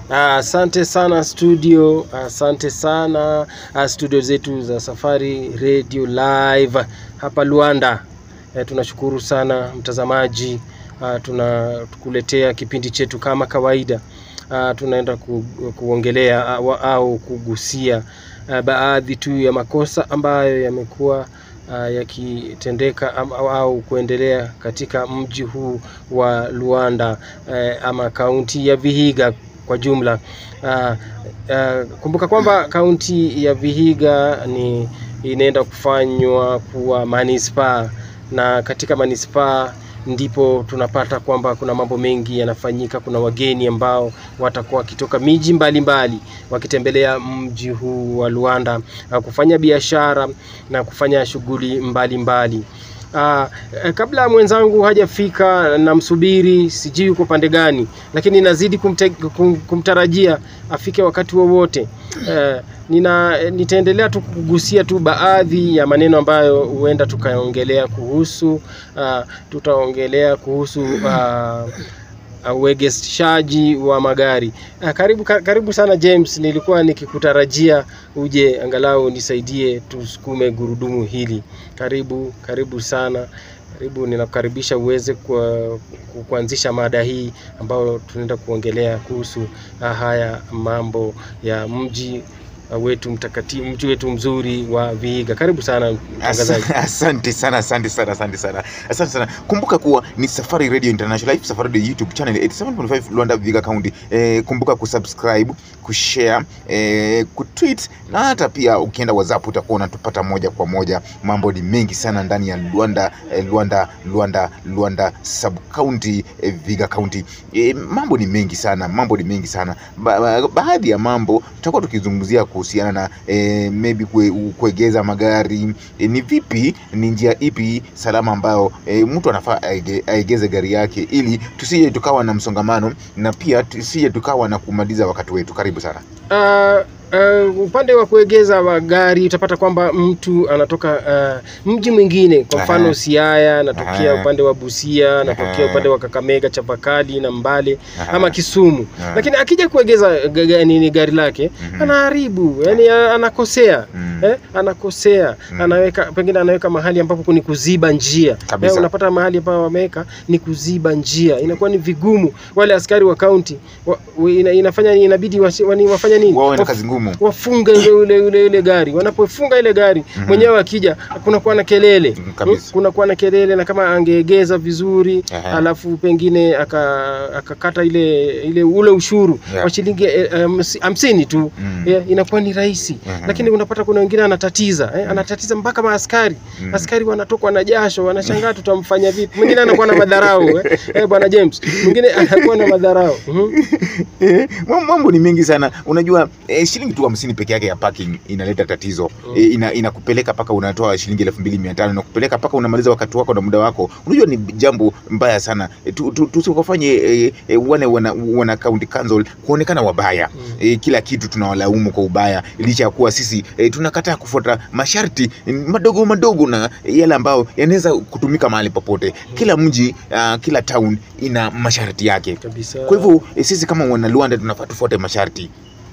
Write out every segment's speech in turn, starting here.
Asante sana studio, asante sana ah, studio zetu za Safari Radio Live hapa Luanda. Eh, tunashukuru sana mtazamaji, ah, tunakuletea kipindi chetu kama kawaida. Ah, tunaenda ku, kuongelea au, au kugusia ah, baadhi tu ya makosa ambayo yamekuwa ah, yakitendeka am- au, au kuendelea katika mji huu wa Luanda eh, ama kaunti ya Vihiga kwa jumla. Ah, ah, kumbuka kwamba kaunti ya Vihiga ni inaenda kufanywa kuwa manispaa na katika manispaa ndipo tunapata kwamba kuna mambo mengi yanafanyika. Kuna wageni ambao watakuwa wakitoka miji mbalimbali wakitembelea mji huu wa Luanda ah, kufanya biashara na kufanya shughuli mbalimbali. Ah, eh, kabla mwenzangu hajafika namsubiri, sijui yuko pande gani, lakini nazidi kumte, kum, kumtarajia afike wakati wowote. Eh, nina eh, nitaendelea tu kugusia tu baadhi ya maneno ambayo huenda tukaongelea kuhusu ah, tutaongelea kuhusu ah, ah, uegeshaji wa magari. Ah, karibu ka- karibu sana James, nilikuwa nikikutarajia uje angalau nisaidie tusukume gurudumu hili. Karibu, karibu sana. Karibu, ninakukaribisha uweze kwa, ku- kuanzisha mada hii ambayo tunaenda kuongelea kuhusu ah, haya mambo ya mji ah, wetu mtakatifu, mji wetu mzuri wa Vihiga. Karibu sana mtangazaji. Asa- Asante sana, asante sana, asante sana, asante sana. Kumbuka kuwa ni Safari Radio International Live, Safari Radio YouTube channel 87.5 Luanda Vihiga County. Eh, kumbuka kusubscribe, kushare, eh, kutweet na hata pia ukienda WhatsApp utakuwa unatupata moja kwa moja. Mambo ni mengi sana ndani ya Luanda, eh, Luanda, Luanda, Luanda sub county, eh, Vihiga County. Eh, mambo ni mengi sana, mambo ni mengi sana. Ba ba baadhi ya mambo tutakuwa tukizungumzia kuhusiana na eh, maybe kue, kuegeza magari e, ni vipi, ni njia ipi salama ambayo e, mtu anafaa aege- aegeze gari yake ili tusije tukawa na msongamano na pia tusije tukawa na kumaliza wakati wetu. Karibu sana. Uh, uh, upande wa kuegeza magari utapata kwamba mtu anatoka uh, mji mwingine, kwa mfano Aha. Siaya, anatokea Aha. upande wa Busia, anatokea Aha. upande wa Kakamega, Chavakali na Mbale Aha. ama Kisumu, Aha. lakini akija kuegeza ga- ga- nini gari lake Mhm. anaharibu, yani anakosea Mm. eh, anakosea Mm. anaweka pengine anaweka mahali ambapo ni kuziba njia Kabisa. eh, unapata mahali ambapo wameweka ni kuziba njia, inakuwa ni vigumu. Wale askari wa kaunti wa, wa- ina, inafanya inabidi wasi- wani- wafanye nini? Wawe na Waf- kazi ngumu. wafunge ile ile ile, ile gari. Wanapofunga ile gari Mhm. mwenyewe akija, kunakuwa na kelele Mm, kabisa. kunakuwa na kelele, na kama angeegeza vizuri Aha. alafu pengine aka- akakata ile ile ule ushuru Yeah. wa shilingi eh, eh, hamsi- hamsini tu Mm. eh, inakuwa ni rahisi Mhm. lakini unapata kuna wengine anatatiza eh, anatatiza mpaka maaskari Mm. askari wanatokwa na jasho, wanashangaa tutamfanya vipi. Mwingine anakuwa na madharau eh, eh, bwana James, mwingine anakuwa na madharau Mhm. Eh, mam- mambo ni mengi sana unajua eh, shilingi tu hamsini peke yake ya parking inaleta tatizo Mm. eh, ina, inakupeleka mpaka unatoa shilingi elfu mbili mia tano inakupeleka mpaka unamaliza wakati wako na muda wako unajua ni jambo mbaya sana eh, tu- tu- tusikofanye eh, eh, wale wana, wana county council kuonekana wabaya Mm. eh, kila kitu tunawalaumu kwa ubaya licha ya kuwa sisi eh, tunakataa kufuata masharti eh, madogo madogo na yale ambayo yanaweza kutumika mahali popote kila mji uh, kila town ina masharti yake kabisa. kwa hivyo eh, sisi kama wanaluanda tunafaa tufuate masharti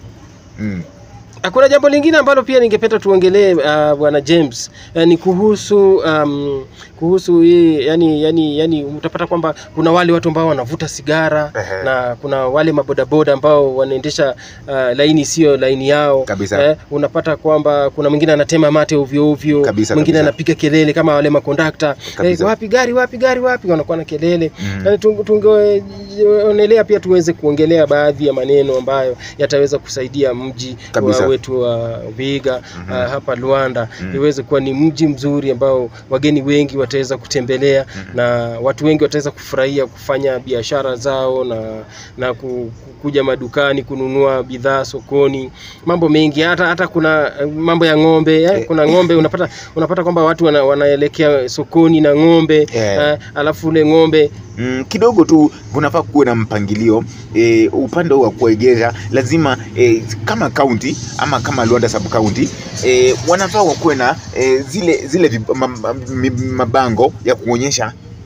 mm. Kuna jambo lingine ambalo pia ningependa tuongelee uh, bwana James uh, ni kuhusu um, kuhusu hii yani, yani, yani utapata kwamba kuna wale watu ambao wanavuta sigara Ehe. na kuna wale mabodaboda ambao wanaendesha uh, laini sio laini yao Kabisa. eh, unapata kwamba kuna mwingine anatema mate ovyo ovyo, Kabisa, mwingine kabisa. anapiga kelele kama wale makondakta eh, Kabisa. wapi gari wapi gari wapi, wanakuwa na kelele Mm. Yani tunge- tungeonelea pia tuweze kuongelea baadhi ya maneno ambayo yataweza kusaidia mji Kabisa. wa wetu wa Vihiga Mhm. uh, hapa Luanda Mhm. iweze kuwa ni mji mzuri ambao wageni wengi wataweza kutembelea Mhm. na watu wengi wataweza kufurahia kufanya biashara zao na na ku- ku- kuja madukani kununua bidhaa sokoni, mambo mengi, hata hata kuna eh, mambo ya ng'ombe eh, Eh. kuna ng'ombe unapata unapata kwamba watu wana, wanaelekea sokoni na ng'ombe Eh. eh, alafu ule ng'ombe Mm, kidogo tu kunafaa kuwe na mpangilio e, upande wa kuegeza lazima e, kama county ama kama Luanda sub county e, wanafaa wakuwe na e, zile zile vib- ma- ma- mi- mabango ya kuonyesha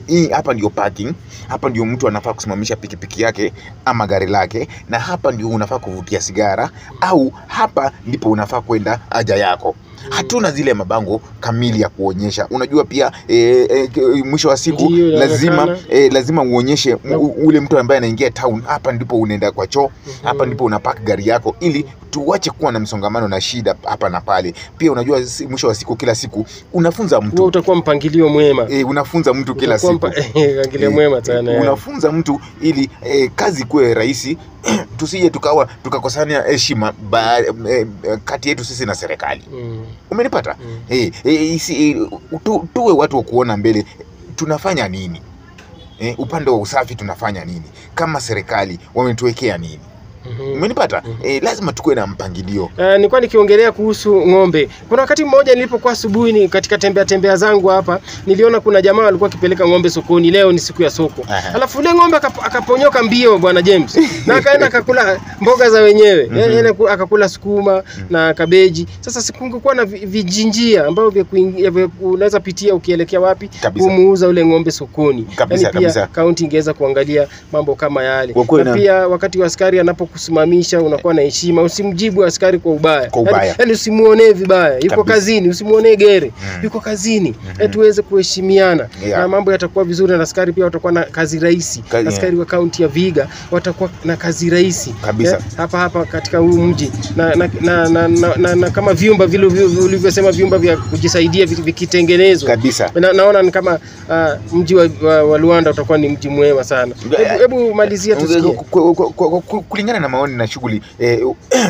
hii hapa ndio parking hapa ndio mtu anafaa kusimamisha pikipiki yake ama gari lake na hapa ndio unafaa kuvutia sigara au hapa ndipo unafaa kwenda haja yako hatuna zile mabango kamili ya kuonyesha unajua pia e, e, ke- mwisho wa siku Ndiyo, lazima inaonekana. e, lazima uonyeshe u- ule mtu ambaye anaingia town hapa ndipo unaenda kwa choo hapa ndipo unapark gari yako ili tuache kuwa na msongamano na shida hapa na pale pia unajua si- mwisho wa siku kila siku unafunza huo mtu utakuwa mpangilio mwema e, unafunza mtu kila Utakuwa siku mpa- mpangilio Eh, mwema sana yani. unafunza mtu ili eh, kazi kuwe rahisi tusije tukawa tukakosania heshima ba- eh, kati yetu sisi na serikali Mm, umenipata mm. eh, eh, isi, eh, tu, tuwe watu wa kuona mbele tunafanya nini eh, upande wa usafi tunafanya nini kama serikali wametuwekea nini Mhm. umenipata Mhm. eh, lazima tukuwe na mpangilio Uh, nilikuwa nikiongelea kuhusu ng'ombe. Kuna wakati mmoja nilipokuwa asubuhi ni katika tembea tembea zangu hapa, niliona kuna jamaa alikuwa akipeleka ng'ombe sokoni. Leo ni siku ya soko. Aha. Alafu ule ng'ombe akap- akaponyoka mbio bwana James. Na akaenda akakula mboga za wenyewe. Mhm. Yaani ku- akakula sukuma na kabeji. Sasa sikungekuwa na vi- vijinjia ambavyo vya kuingia vya unaweza pitia ukielekea wapi Kabisa. kumuuza ule ng'ombe sokoni. Kabisa, Yaani pia kabisa. kaunti ingeweza kuangalia mambo kama yale. Wakuwe Na na- pia wakati wa askari anapokusimamisha unakuwa na heshima, usimjibu askari kwa ubaya. Kwa ubaya. Yaani, yaani usimuonee vibaya, yuko Kabisa. kazini, usimuonee gere, Mm. yuko kazini. Yaani tuweze kuheshimiana Yeah. na mambo yatakuwa vizuri, na askari pia watakuwa na kazi rahisi. Ka- yeah. Askari wa kaunti ya Viga watakuwa na kazi rahisi Kabisa. Eh, hapa hapa katika huu mji na, na, na, na, na, na, na kama vyumba vile vile ulivyosema vyumba vya kujisaidia vi- vikitengenezwa kabisa na, naona ni kama uh, mji wa, wa, wa Luanda utakuwa ni mji mwema sana. Hebu- Hebu malizia tusikie. Ku- ku- ku- ku- kulingana na maoni na shughuli eh,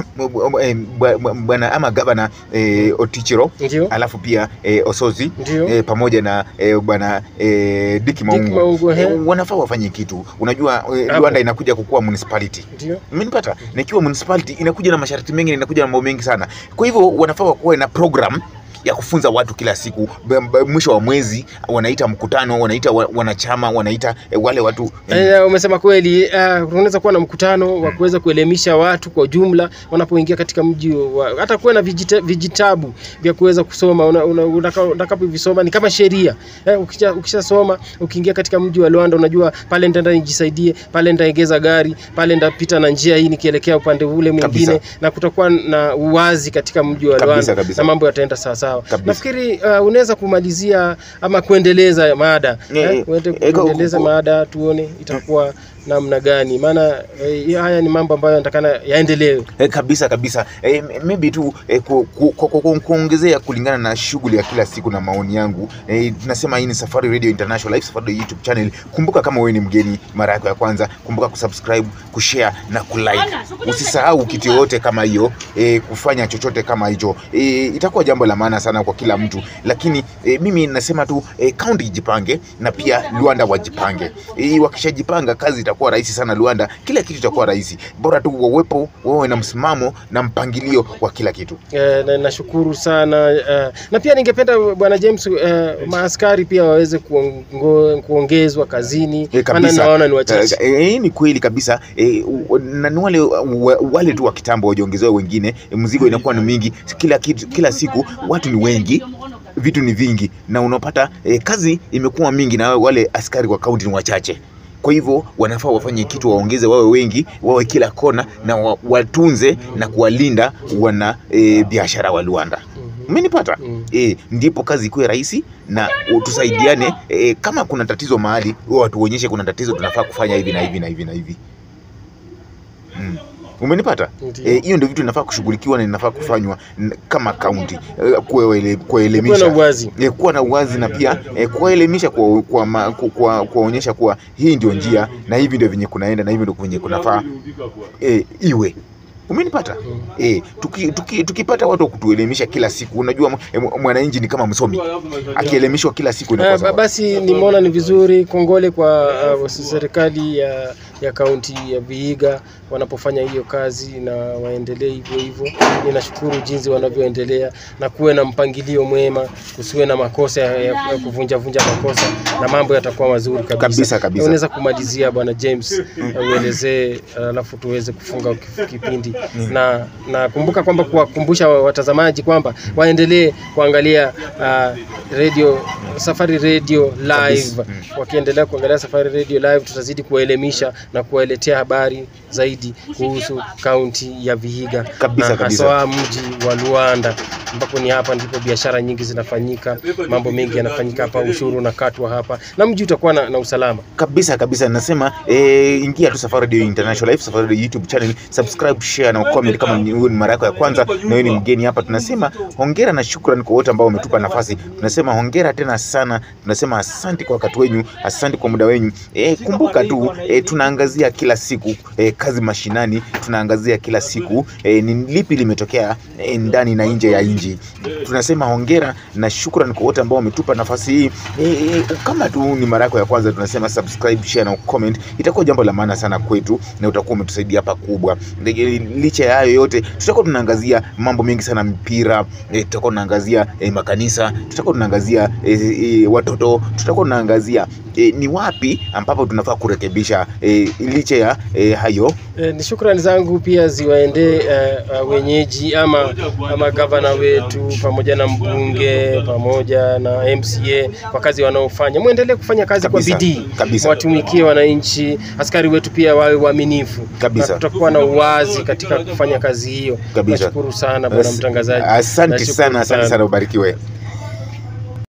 eh, bwa- bwana ama gavana eh, Otichiro Ndio, alafu pia eh, Osozi ndio. eh, pamoja na eh, bwana eh, Dick Maungu, Maungu, ehe. eh, wanafaa wafanye kitu. Unajua eh, Hapo. Luanda inakuja kukuwa municipality Ndio. Umenipata? Na ikiwa municipality inakuja na masharti mengi na inakuja na mambo mengi sana. Kwa hivyo wanafaa wakuwe na program ya kufunza watu kila siku B- b- mwisho wa mwezi wanaita mkutano wanaita wa- wanachama wanaita eh, wale watu eh, Eh, umesema kweli. Uh, unaweza kuwa na mkutano wa kuweza kuelimisha watu kwa jumla wanapoingia katika mji wa, hata kuwa na vijita, vijitabu vya kuweza kusoma una, una, unaka- utakapovisoma ni kama sheria eh, ukisha, ukishasoma ukiingia katika mji wa Luanda unajua pale nitaenda nijisaidie, pale nitaegeza gari, pale nitapita na njia hii nikielekea upande ule mwingine, Kabisa. na kutakuwa na uwazi katika mji wa Kabisa, Luanda kabisa. na mambo yataenda sawa sawa. Kabisa. Nafikiri uh, unaweza kumalizia ama kuendeleza mada Eh, eh, uende eh, kwa- kuendeleza kwa- mada tuone itakuwa namna gani, maana eh, haya ni mambo ambayo yanatakana yaendelewe. Eh, kabisa kabisa eh, m- maybe tu eh, ku, ku, ku, ku, ku, kuongezea kulingana na shughuli ya kila siku na maoni yangu eh, tunasema hii ni Safari Radio International Live Safari Radio YouTube channel. Kumbuka kama wewe ni mgeni mara yako ya kwanza, kumbuka kusubscribe, kushare na kulike. Usisahau kitu yoyote kama hiyo eh, kufanya chochote kama hicho eh, itakuwa jambo la maana sana kwa kila mtu, lakini eh, mimi nasema tu eh, kaunti ijipange na pia Luanda wajipange. Eh, wakishajipanga kazi itakuwa rahisi sana Luanda, kila kitu itakuwa rahisi, bora tu wawepo wawe na msimamo na mpangilio wa kila kitu. Eh, na nashukuru sana eh, na pia ningependa bwana James eh, maaskari pia waweze kuongo, kuongezwa kazini, Eh, maana kabisa. naona ni wachache. Eh, eh, ni kweli kabisa eh, u- na ni wale, wa- wale tu wa kitambo wajongezewa wengine, eh, mzigo inakuwa ni mingi kila kitu, kila siku watu ni wengi vitu ni vingi na unapata eh, kazi imekuwa mingi na wale askari wa kaunti ni wachache kwa hivyo wanafaa wafanye kitu waongeze wawe wengi wawe kila kona na wa, watunze na kuwalinda wana e, biashara wa Luanda Mhm. umenipata Mm. e, ndipo kazi ikuwe rahisi na u- tusaidiane e, kama kuna tatizo mahali huwa tuonyeshe kuna tatizo tunafaa kufanya hivi na hivi na hivi na hivi mm. umenipata Ndiyo. Eh, hiyo ndio vitu inafaa kushughulikiwa na inafaa kufanywa n- kama kaunti eh, kuwaele- Kuwe na kuwaelimisha uwazi. eh, kuwa na uwazi na pia eh, kuwaelimisha kwa kwa ma- ku- kwa- kuwaonyesha kuwa hii ndio njia na hivi ndio venye kunaenda na hivi ndio venye kunafaa eh, iwe umenipata Mm. eh, tuki, tuki, tukipata watu wa kutuelimisha kila siku unajua mw- eh, mwananchi ni kama msomi akielimishwa kila siku inakuwa Eh, ba- sawa. basi nimeona ni vizuri. Kongole kwa uh, serikali ya ya kaunti ya Vihiga wanapofanya hiyo kazi, na waendelee hivyo hivyo. Ninashukuru jinsi wanavyoendelea, na kuwe na mpangilio mwema, kusiwe na makosa ya, ya, ya kuvunja vunja makosa, na mambo yatakuwa mazuri kabisa. Kabisa, kabisa. Unaweza kumalizia bwana James, uelezee alafu tuweze kufunga kif- kipindi na na kumbuka kwamba kuwakumbusha watazamaji kwamba waendelee kuangalia uh, radio Safari Radio live. Kabisa. Wakiendelea kuangalia Safari Radio live, tutazidi kuwaelimisha na kuwaletea habari zaidi kuhusu kaunti ya Vihiga Kabisa, na kabisa. haswa mji wa Luanda ambapo ni hapa ndipo biashara nyingi zinafanyika, mambo mengi yanafanyika hapa, ushuru unakatwa hapa na mji utakuwa na, na usalama. kabisa kabisa nasema eh, ingia tu Safari Radio International Live, Safari Radio YouTube channel, subscribe, share na comment kama ni wewe ni mara yako ya kwanza na wewe ni mgeni hapa. Tunasema hongera na shukrani kwa wote ambao wametupa nafasi. Tunasema hongera tena sana, tunasema asante kwa wakati wenyu, asante kwa muda wenyu. Eh, kumbuka tu eh, tunaangazia kila siku eh, kazi mashinani, tunaangazia kila siku eh, ni lipi limetokea eh, ndani na nje ya nchi. Tunasema hongera na shukrani kwa wote ambao wametupa nafasi hii. Eh, eh, kama tu ni mara yako ya kwanza, tunasema subscribe, share na comment, itakuwa jambo la maana sana kwetu na utakuwa umetusaidia pakubwa. Ndege- Licha ya hayo yote, tutakuwa tunaangazia mambo mengi sana, mpira eh, tutakuwa tunaangazia eh, makanisa, tutakuwa tunaangazia eh, eh, watoto, tutakuwa tunaangazia eh, ni wapi ambapo tunafaa kurekebisha eh, licha ya eh, hayo E, ni shukrani zangu pia ziwaendee e, wenyeji ama, ama gavana wetu pamoja na mbunge pamoja na MCA kwa kazi wanaofanya. Mwendelee kufanya kazi Kabisa, kwa bidii, kabisa. watumikie wananchi. Askari wetu pia wawe waaminifu Kabisa. na kutakuwa na uwazi katika kufanya kazi hiyo. Kabisa. Nashukuru sana bwana mtangazaji. Asante Nashukuru sana, asante sana, ubarikiwe.